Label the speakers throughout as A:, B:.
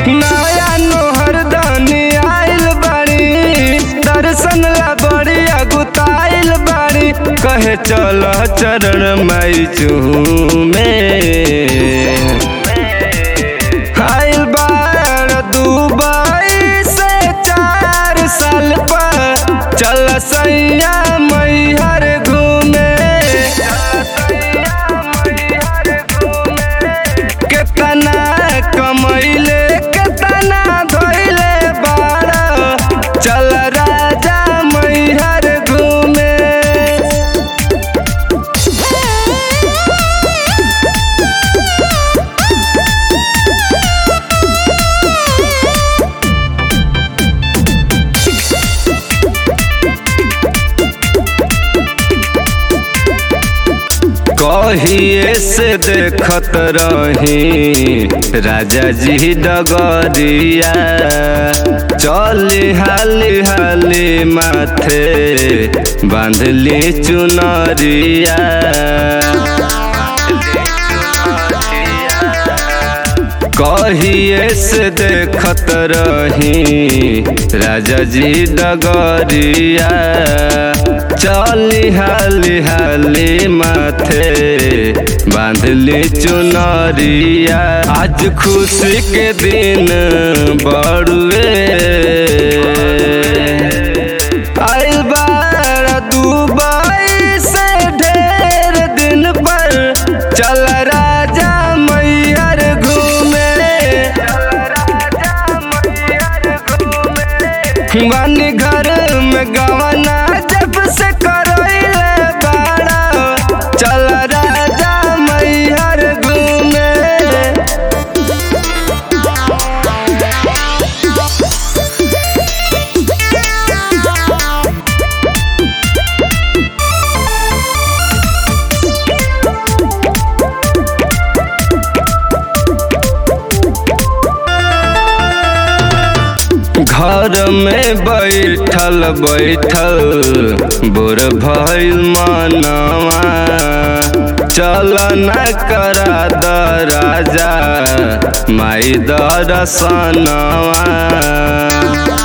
A: नया नोहर दानी आइल बाड़ी दर्शन ला बड़ी अगुताइल बाड़ी कहे चल चरण माई चूमे आइल बाड़ दुबई से चार साल पर चल सैया मैहर घूमे केतना कमैले केतना धोइले बाड़ चल राजा मैहर घूमे कहिए से देखत रही राजा जी डगरिया चली हाली हाली माथे बांधली चुनरिया कहिए से देखत रही राजा जी डगरिया चली हाली हाली माथे बांधली चुनरिया आज खुशी के दिन बड़ुए आइल बारा दुबई से ढेर दिन पर चल राजा मैहर घूमे बानी घर में गवना जब से करैले बाड़ा चल राजा मैहर घूमे घर में बैठल बैठल बुर भइल मनवा चल न करा द राजा माई दरसनवा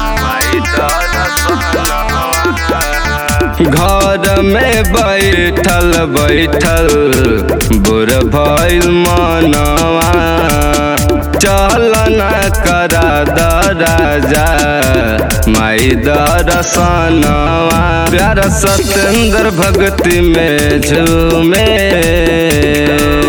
A: घर में बैठल बैठल बुर भइल मनवा चल न करा द राजा माई दरसनवा प्यारा सतेंद्र भक्ति में झूमे